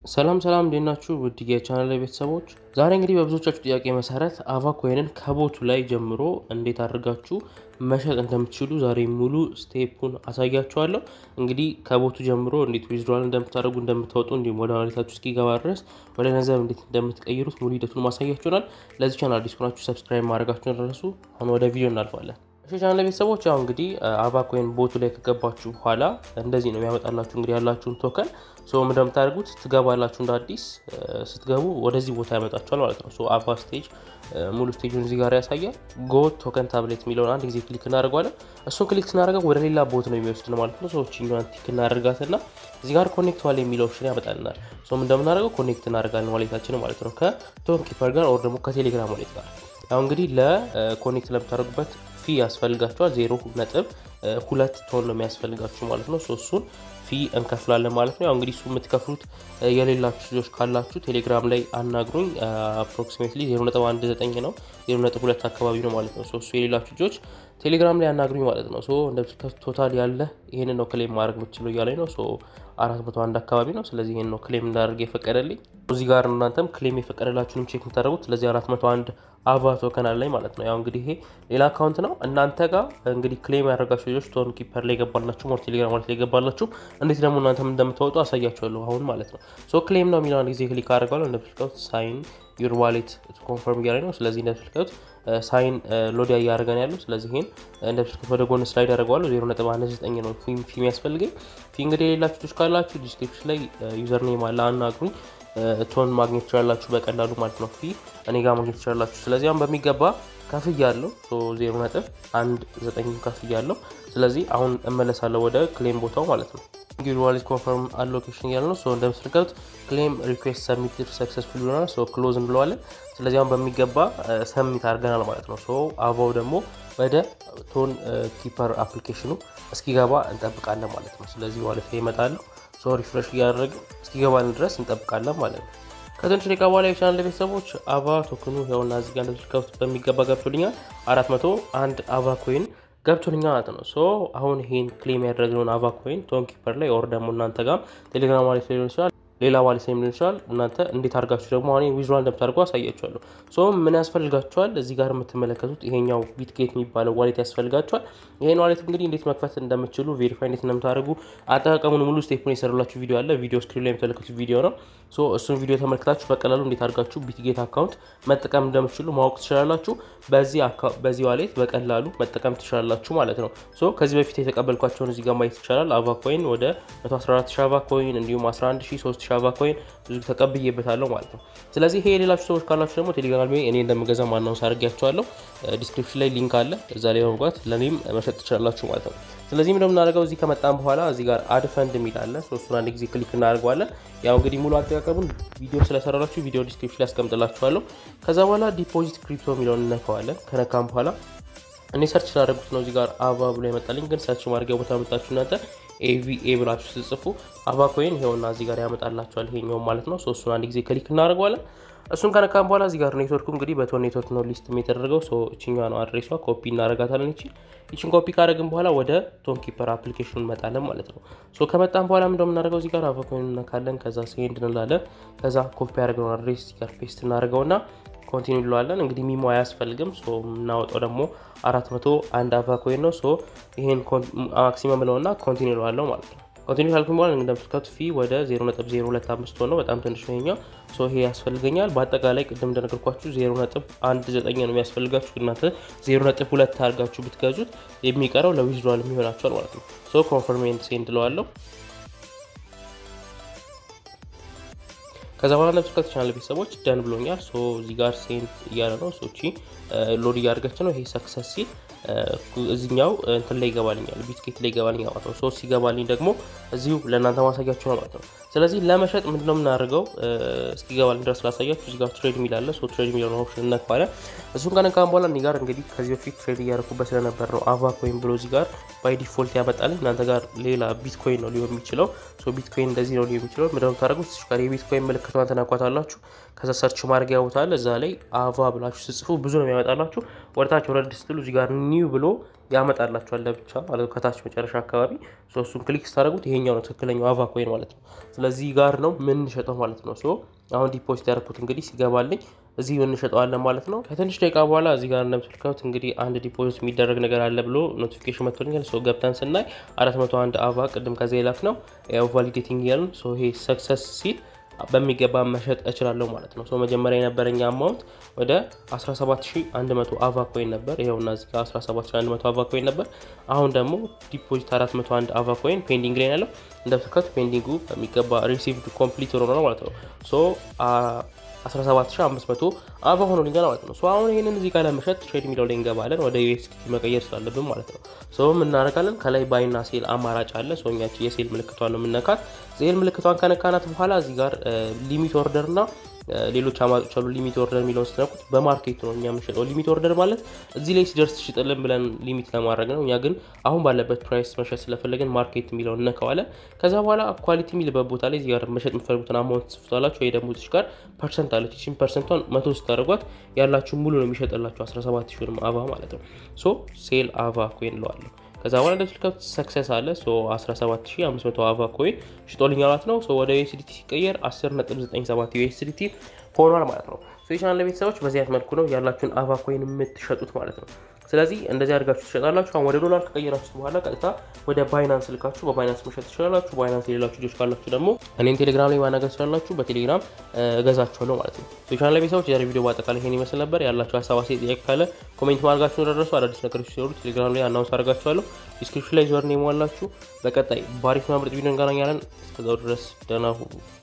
ሰላም ሰላም እንዴት ናችሁ? ውድ የቻናል ቤተሰቦች፣ ዛሬ እንግዲህ በብዙዎቻችሁ ጥያቄ መሰረት አቫ ኮይንን ከቦቱ ላይ ጀምሮ እንዴት አድርጋችሁ መሸጥ እንደምትችሉ ዛሬ ሙሉ ስቴፑን አሳያችኋለሁ። እንግዲህ ከቦቱ ጀምሮ እንዴት ዊዝድሮዋል እንደምታደርጉ እንደምታወጡ፣ እንዲሁም ወደ ዋሌታችሁ እስኪገባ ድረስ ወደ ገንዘብ እንዴት እንደምትቀይሩት ሙሉ ሂደቱን ማሳያችሁናል። ለዚህ ቻናል አዲስ ሆናችሁ ሰብስክራይብ ማድረጋችሁን ረሱ። አሁን ወደ ቪዲዮ እናልፋለን። እሺ ቻናል ቤተሰቦች ያው እንግዲህ አቫ ኮይን ቦቱ ላይ ከገባችሁ በኋላ እንደዚህ ነው የሚያመጣላችሁ። እንግዲህ ያላችሁን ቶከን ሶ እንደምታደርጉት ትገባላችሁ። እንደ አዲስ ስትገቡ ወደዚህ ቦታ ያመጣችኋል ማለት ነው። ሶ አቫ ስቴጅ ሙሉ ስቴጁን እዚህ ጋር ያሳያል። ጎ ቶከን ታብሌት የሚለውን አንድ ጊዜ ክሊክ እናደርገዋለን። እሱን ክሊክ ስናደርገው ወደ ሌላ ቦት ነው የሚወስድን ማለት ነው። ሰዎች ቲክ እናደርጋትና እዚህ ጋር ኮኔክት ዋሌ የሚለው ኦፕሽን ያመጣልናል። ሶም እንደምናደርገው ኮኔክት እናደርጋለን ዋሌታችን ማለት ነው ከቶን ኪፐር ጋር ኦር ደግሞ ከቴሌግራም ዋሌት ጋር ያው እንግዲህ ለኮኔክት ለምታደርጉበት ፊ ያስፈልጋችኋል። ዜሮ ነጥብ ሁለት ቶን ነው የሚያስፈልጋችሁ ማለት ነው። እሱን ፊ እንከፍላለን ማለት ነው። ያው እንግዲህ እሱ የምትከፍሉት የሌላችሁ ልጆች ካላችሁ ቴሌግራም ላይ አናግሩኝ። አፕሮክሲሜትሊ 0.19 ነው 0.2 አካባቢ ነው ማለት ነው። እሱ የሌላችሁ ልጆች ቴሌግራም ላይ አናግሩኝ ማለት ነው። እንደምትከፍት ቶታል ያለ ይህን ነው ክሌም ማድረግ የምችለው እያለኝ ነው። አራት መቶ አንድ አካባቢ ነው። ስለዚህ ይህን ነው ክሌም እንዳደርግ የፈቀደልኝ። እዚህ ጋር እናንተም ክሌም የፈቀደላችሁንም ቼክ የምታደርጉት ስለዚህ አራት መቶ አንድ አቫ ቶከን አለኝ ማለት ነው። ያው እንግዲህ ይሄ ሌላ አካውንት ነው። እናንተ ጋር እንግዲህ ክሌም ያደረጋችሁ ልጆች ቶን ኪፐር ላይ የገባላችሁ ሞር ቴሌግራም ማለት ላይ የገባላችሁ እንዴት ደግሞ እናንተም እንደምታወጡ አሳያችኋለሁ አሁን ማለት ነው። ሶ ክሌም ነው የሚለውን ጊዜ ክሊክ አድርገዋለሁ። እንደምትልቀውት ሳይን ዩር ዋሌት ኮንፈርም እያለ ነው። ስለዚህ እንደምትልቀውት ሳይን ሎድ እያደረገ ነው ያለው። ስለዚህ ይሄን እንደምትልቀውት ወደ ጎን ስላይድ አደርገዋለሁ። ዜሮ ነጥብ አንድ ዘጠኝ ነው ፊ የሚያስፈልገኝ። ፊ እንግዲህ የሌላችሁ ልጆች ካላችሁ ዲስክሪፕሽን ላይ ዩዘር ኔም አለ አናግሩኝ። ቶን ማግኘት ትችላላችሁ በቀላሉ ማለት ነው። ፊ እኔ ጋር ማግኘት ትችላላችሁ። ስለዚህ አሁን በሚገባ ከፍያ ያለው ዜሮ ነጥብ አንድ ዘጠኝ ከፍያ ያለው። ስለዚህ አሁን እመለሳለሁ ወደ ክሌም ቦታው ማለት ነው። እንግዲህ ዋሌት ኮንፈርም አሎኬሽን እያለ ነው። እንደምትልቀት ክሌም ሪኩዌስት ሰሚት ሰክሰስፉል ይሆናል። ክሎዝ እንለዋለን። ስለዚህ አሁን በሚገባ ሰሚት አድርገናል ማለት ነው። አቫው ደግሞ ወደ ቶን ኪፐር አፕሊኬሽኑ እስኪገባ እንጠብቃለን ማለት ነው። ስለዚህ ዋሌት ላይ ይመጣሉ። ሶ ሪፍሬሽ እያደረግን እስኪገባልን ድረስ እንጠብቃለን ማለት ነው። ከትንሽ ደቂቃ በኋላ የቻናል ቤተሰቦች አቫ ቶክኑ ያውና እዚህ ጋር እንደምትልከውት በሚገባ ገብቶልኛል። አራት መቶ አንድ አቫ ኮይን ገብቶልኛል ማለት ነው። ሶ አሁን ይሄን ክሌም ያደረግነውን አቫ ኮይን ቶን ኪፐር ላይ ኦር ደግሞ እናንተ ጋር ቴሌግራም ዋሌት ላይ ሊሆን ይችላል ሌላ ዋሌት ላይ ሊሆን ይችላል። እናንተ እንዴት አድርጋችሁ ደግሞ አሁን ዊዝድሮዋል እንደምታደርጉ አሳያችኋለሁ። ሶ ምን ያስፈልጋችኋል? እዚህ ጋር የምትመለከቱት ይሄኛው ቢትጌት የሚባለው ዋሌት ያስፈልጋችኋል። ይሄን ዋሌት እንግዲህ እንዴት መክፈት እንደምትችሉ ቬሪፋይ እንዴት እንደምታደርጉ አጠቃቀሙን ሙሉ ስቴፑን የሰሩላችሁ ቪዲዮ አለ። ቪዲዮ ስክሪን ላይ የምትመለከቱት ቪዲዮ ነው። ሶ እሱን ቪዲዮ ተመልክታችሁ በቀላሉ እንዴት አድርጋችሁ ቢትጌት አካውንት መጠቀም እንደምትችሉ ማወቅ ትችላላችሁ። በዚህ ዋሌት በቀላሉ መጠቀም ትችላላችሁ ማለት ነው። ሶ ከዚህ በፊት የተቀበልኳቸውን እዚህ ጋር ማየት ይቻላል። አቫ ኮይን ወደ 114 ሺ አቫ ኮይን እንዲሁም 11 ሺ 3 ሺ አቫ ኮይን ብዙ ተቀብዬበታለሁ ማለት ነው። ስለዚህ ይሄ የሌላችሁ ሰዎች ካላችሁ ደግሞ ቴሌግራም ላይ እኔ እንደምገዛ ማናውንስ አድርጊያቸዋለሁ። ዲስክሪፕሽን ላይ ሊንክ አለ። እዛ ላይ በመግባት ለእኔም መሸጥ ትችላላችሁ ማለት ነው። ስለዚህ ምንድነው የምናደርገው እዚህ ከመጣን በኋላ እዚህ ጋር አድ ፈንድ የሚል አለ። እሱን አንድ ጊዜ ክሊክ እናደርገዋለን። ያው እንግዲህ ሙሉ አጠቃቀሙን ቪዲዮ ስለሰራላችሁ ቪዲዮ ዲስክሪፕሽን ላይ ያስቀምጥላችኋለሁ። ከዛ በኋላ ዲፖዚት ክሪፕቶ የሚለውን እነካዋለን። ከነካም በኋላ እኔ ሰርች ስላደረጉት ነው እዚህ ጋር አቫ ብሎ ይመጣልኝ። ግን ሰርች ማድረጊያ ቦታ መጣችሁ እናንተ ኤቪኤ ብላችሁ ስትጽፉ አቫ ኮይን ይኸውና እዚህ ጋር ያመጣላችኋል። ይሄኛው ማለት ነው። እሱን አንድ ጊዜ ክሊክ እናደርገዋለን። እሱን ከነካም በኋላ እዚህ ጋር ኔትወርኩ እንግዲህ በቶን ኔትወርክ ነው ሊስት የተደረገው። እችኛ ነው አድሬሷ። ኮፒ እናደርጋታለን። ይቺ ይችን ኮፒ ካደረግን በኋላ ወደ ቶን ኪፐር አፕሊኬሽን እንመጣለን ማለት ነው። ሶ ከመጣን በኋላ ምንደ የምናደርገው እዚህ ጋር አቫ ኮይን እነካለን። ከዛ ሴንድ እንላለን። ከዛ ኮፒ ያደረግነው አድሬስ እዚህ ጋር ፔስት እናደርገውና ኮንቲኒ እንለዋለን። እንግዲህ ሚሞ አያስፈልግም። የምናወጣው ደግሞ አራት መቶ አንድ አቫ ኮይን ነው። ይሄን ማክሲመም ብለውና ኮንቲኒ እለዋለሁ ማለት ነው። ኮንቲኒ ካልኩኝ በኋላ እንደምትከቱ ፊ ወደ 0.025 ሆነው በጣም ትንሽ ነው ይሄኛው። ሶ ይሄ ያስፈልገኛል። በአጠቃላይ ቅድም እንደነገርኳችሁ 0.19 ነው የሚያስፈልጋችሁ። እናንተ 0.2 አድርጋችሁ ብትገዙት የሚቀረው ለዊዝድሮዋል የሚሆናቸዋል ማለት ነው። ሶ ኮንፈርሜንት ሴንድ እለዋለሁ። ከዛ በኋላ ነብስ ከተቻለ ቤተሰቦች ደን ብሎኛል። ሶ እዚህ ጋር ሴንት እያለ ነው። ሶቺ ሎድ እያደረገች ነው። ይሄ ሰክሰስ ሲል እዚኛው እንትን ላይ ይገባልኛል፣ ቢትጌት ላይ ይገባልኛል ማለት ነው። ሶ ሲገባልኝ ደግሞ እዚሁ ለእናንተ ማሳያችሁ ነው ማለት ነው። ስለዚህ ለመሸጥ ምንድነው የምናደርገው? እስኪገባልኝ ድረስ ላሳያችሁ። እዚህ ጋር ትሬድ የሚል አለ። ሶ ትሬድ የሚለውን ኦፕሽን እነካዋለን። እሱን ከነካም በኋላ እኔ ጋር እንግዲህ ከዚህ በፊት ትሬድ እያደረኩበት ስለነበር ነው አቫ ኮይን ብሎ እዚህ ጋር ባይ ዲፎልት ያመጣልኝ። እናንተ ጋር ሌላ ቢትኮይን ነው ሊሆን የሚችለው። ሶ ቢትኮይን እንደዚህ ነው ሊሆን የሚችለው። ምንድነው የምታደርጉት? ጋር የቢትኮይን ምልክቷን ተነኳታላችሁ። ከዛ ሰርች ማድረጊያ ቦታ አለ። እዛ ላይ አቫ ብላችሁ ስጽፉ ብዙ ነው የሚያመጣላችሁ። ወደታች ወረድ ስትሉ እዚህ ጋር ኒው ብሎ ያመጣላችኋል ለብቻ ማለት ነው ከታች መጨረሻ አካባቢ እሱን ክሊክ ስታደርጉት ይሄኛው ነው ትክክለኛው አቫ ኮይን ማለት ነው። ስለዚህ ጋር ነው የምንሸጠው ማለት ነው። ሶ አሁን ዲፖዚት ያደረኩት እንግዲህ ሲገባልኝ እዚህ እንሸጠዋለን ማለት ነው። ከትንሽ ደቂቃ በኋላ እዚህ ጋር እንደምትልከቱት እንግዲህ አንድ ዲፖዚት የሚደረግ ነገር አለ ብሎ ኖቲፊኬሽን መጥቶልኛል። ሶ ገብተን ስናይ 401 አቫ ቅድም ከዚ የላክ ነው ያው ቫሊዴቲንግ ያልን ሶ ይሄ ሰክሰስ ሲል በሚገባ መሸጥ እችላለሁ ማለት ነው። መጀመሪያ የነበረኝ አማውንት ወደ 17100 አቫ ኮይን ነበር። ይኸውና እዚህ ጋር 17100 አቫ ኮይን ነበር። አሁን ደግሞ ዲፖዚት 401 አቫ ኮይን ፔንዲንግ ላይ ያለው እንደምትከቱ ፔንዲንጉ በሚገባ ሪሲቭድ ኮምፕሊት ሆኖ ነው ማለት ነው። ሶ 17500 አቫ ሆኖልኛል ማለት ነው። አሁን ይህንን እዚህ ጋር ለመሸጥ ትሬድ የሚለው ላይ እንገባለን። ወደ ዩኤስዲቲ መቀየር ስላለብን ማለት ነው። ሶ እናደርጋለን ከላይ ባይና ሴል አማራጭ አለ። ሶኛች የሴል ምልክቷን ነው የምነካት። ሴል ምልክቷን ከነካናት በኋላ እዚህ ጋር ሊሚት ኦርደር እና ሌሎች አማራጮች አሉ። ሊሚት ኦርደር የሚለውን ስትነኩት በማርኬት ነው እኛ የምንሸጠው። ሊሚት ኦርደር ማለት እዚህ ላይ ሲደርስ ሽጥልን ብለን ሊሚት ለማድረግ ነው። እኛ ግን አሁን ባለበት ፕራይስ መሸጥ ስለፈለግን ማርኬት የሚለውን እነካዋለን። ከዛ በኋላ ኳሊቲ የሚልበት ቦታ ላይ እዚህ ጋር መሸጥ የምትፈልጉትን አማውንት ትጽፉታላችሁ። ወይ ደግሞ እዚህ ጋር ፐርሰንት አለች። ይህችን ፐርሰንቷን መቶ ስታደርጓት ያላችሁ ሙሉ ነው የሚሸጥላችሁ 17 ሺህ አቫ ማለት ነው። ሶ ሴል አቫ ኮይን እለዋለሁ። ከዛ በኋላ እንደምትልከቱት ሰክሰስ አለ 17500 አቫ ኮይን ሽጦልኛ ማለት ነው። ወደ ዩኤስዲቲ ሲቀየር 10.97 ዩኤስዲቲ ሆኗል ማለት ነው። የቻናል ቤተሰቦች በዚህ አይነት መልኩ ነው ያላችሁን አቫ ኮይን የምትሸጡት ማለት ነው። ስለዚህ እንደዚህ አድርጋችሁ ትሸጣላችሁ። አሁን ወደ ዶላር ከቀየራችሁት በኋላ ቀጥታ ወደ ባይናንስ ልካችሁ በባይናንስ መሸጥ ትችላላችሁ። ባይናንስ የሌላችሁ ልጆች ካላችሁ ደግሞ እኔም ቴሌግራም ላይ ማናገር ትችላላችሁ። በቴሌግራም እገዛችኋለሁ ማለት ነው። የቻናል ቤተሰቦች የዛሬ ቪዲዮ በአጠቃላይ ይሄን ይመስል ነበር። ያላችሁ ሀሳብ አስተያየት፣ ጥያቄ ካለ ኮሜንት ማድረጋችሁ ደረሱ። አዳዲስ ነገሮች ሲኖሩ ቴሌግራም ላይ አናውንስ አድርጋችኋለሁ። ዲስክሪፕሽን ላይ ዞርን የሟላችሁ። በቀጣይ ባሪፍ ምርጥ ቪዲዮ እንገናኛለን። እስከዛው ድረስ ደህና ሁኑ።